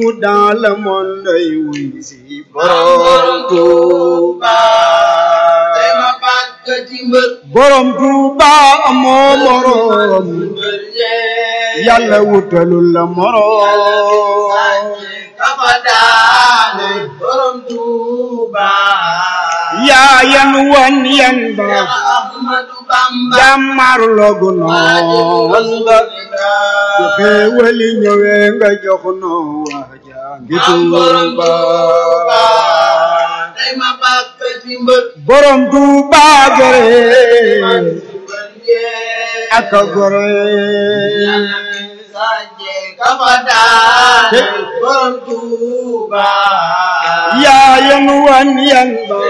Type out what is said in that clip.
partout dans le monde ay wuy si borom Tuuba tey ma bàkk ci mbër borom Tuuba amoo morom mbër yee yàlla wutalul la morom kafa daane borom Tuuba yaa yan wan yan ba Seex Ahmadu Bamba jàmmar logu noon nga su xéewali ñëwee nga jox noo waaja ngi Tuuba tey ma bàkk ci mbër borom Tuuba gore mbër yee ak a gore sajje kafa daane borom Tuuba yaa yan wan yan ba